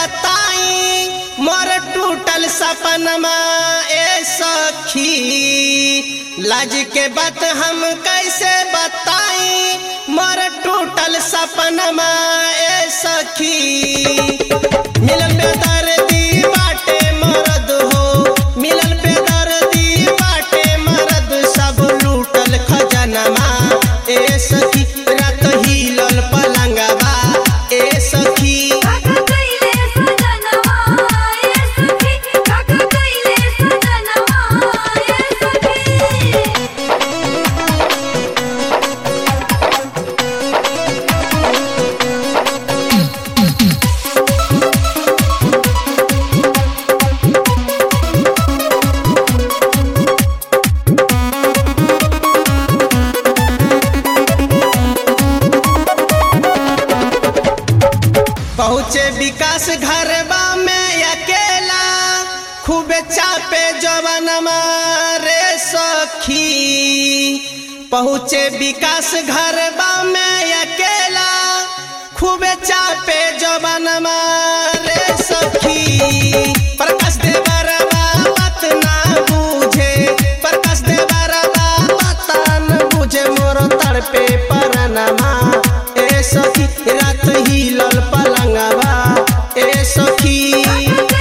बताई मोर टूटल सपनमा ए सखी लाज के बात हम कैसे बताई मोर टूटल सपनमा ए सखी मिलल बेदर्दी बाटे मरद हो मिलल बेदर्दी बाटे मरद सब लूटल खजनमा ए सखी रात हिलल पलंगवा ए सखी काका कइले सजनवा ए सखी काका कइले सजनवा ए सखी पहुँचे विकास घरबा में अकेला खूब चापे जवनमा रे सखी पहुँचे विकास घरबा में अकेला खूब चापे जवनमा रे सखी प्रकाश देवरबा बात ना बूझे प्रकाश देवरबा बात न बुझे मोर तड़पे परनमा ए सखी रात हिलल पलंगवा ए सखी काका